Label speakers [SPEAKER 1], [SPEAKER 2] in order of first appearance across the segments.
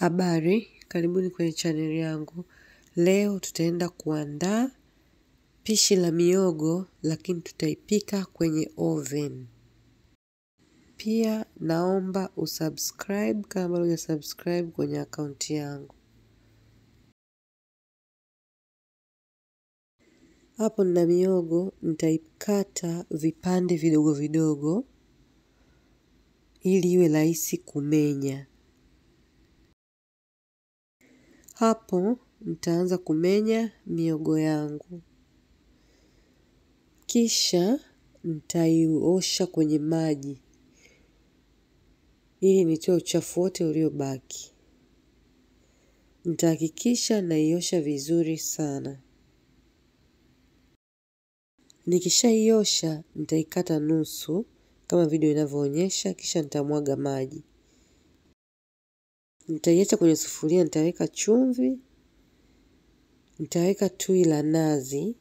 [SPEAKER 1] Habari, karibuni kwenye chaneli yangu. Leo tutaenda kuandaa pishi la mihogo lakini tutaipika kwenye oven. Pia naomba usubscribe kama bado hujasubscribe kwenye akaunti yangu. Hapo nina mihogo, nitaikata vipande vidogo vidogo ili iwe rahisi kumenya. Hapo nitaanza kumenya mihogo yangu. Kisha nitaiosha kwenye maji ili nitoe uchafu wote uliobaki. Nitahakikisha naiosha vizuri sana. Nikishaiosha nitaikata nusu kama video inavyoonyesha, kisha nitamwaga maji. Nitaiacha kwenye sufuria, nitaweka chumvi, nitaweka tui la nazi,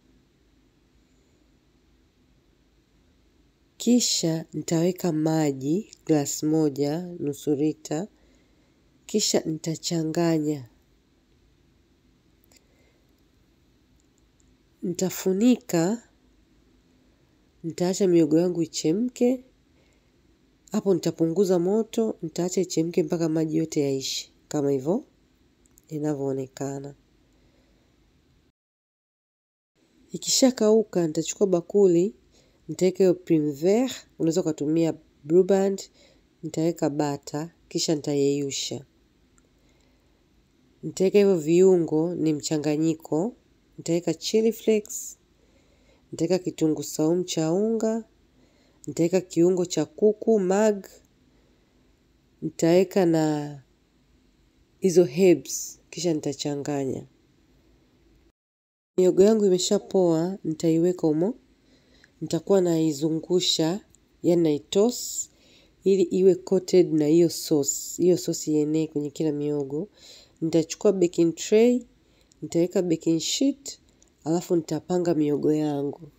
[SPEAKER 1] kisha nitaweka maji glasi moja nusu lita, kisha nitachanganya. Nitafunika, nitaacha mihogo yangu ichemke. Hapo nitapunguza moto, nitaacha ichemke mpaka maji yote yaishe, kama hivyo inavyoonekana. Ikishakauka, nitachukua bakuli, nitaweka hiyo Primevere, unaweza ukatumia Blue Band, nitaweka bata, kisha nitayeyusha. Nitaweka hivyo viungo, ni mchanganyiko, nitaweka chili flakes, nitaweka kitunguu saumu cha unga, nitaweka kiungo cha kuku mag, nitaweka na hizo herbs, kisha nitachanganya. Mihogo yangu imeshapoa, nitaiweka humo, nitakuwa naizungusha, yani naitoss, ili iwe coated na hiyo sauce, hiyo sauce ienee kwenye kila mihogo. Nitachukua baking tray, nitaweka baking sheet, alafu nitapanga mihogo yangu.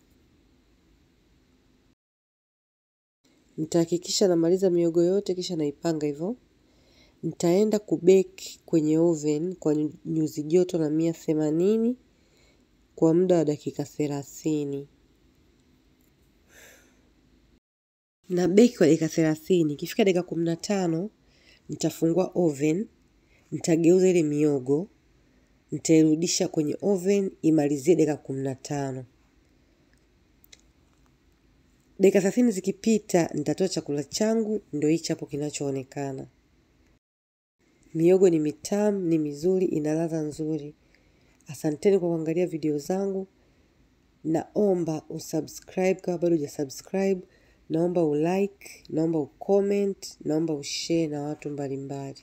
[SPEAKER 1] Nitahakikisha namaliza mihogo yote kisha naipanga hivyo. Nitaenda kubeki kwenye oven kwa nyuzi joto la mia themanini kwa muda wa dakika thelathini. Na beki kwa dakika thelathini. Ikifika dakika kumi na tano nitafungua oven, nitageuza ile mihogo, nitairudisha kwenye oven imalizie dakika kumi na tano. Dakika thelathini zikipita, nitatoa chakula changu, ndio hichi hapo kinachoonekana. Mihogo ni mitamu, ni mizuri, ina ladha nzuri. Asanteni kwa kuangalia video zangu. Naomba usubscribe kama bado hujasubscribe. Naomba ulike, naomba ucomment, naomba ushare na watu mbalimbali.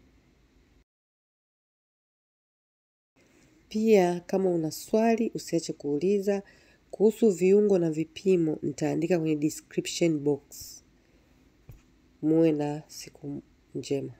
[SPEAKER 1] Pia kama una swali usiache kuuliza kuhusu viungo na vipimo, nitaandika kwenye description box. Muwe na siku njema.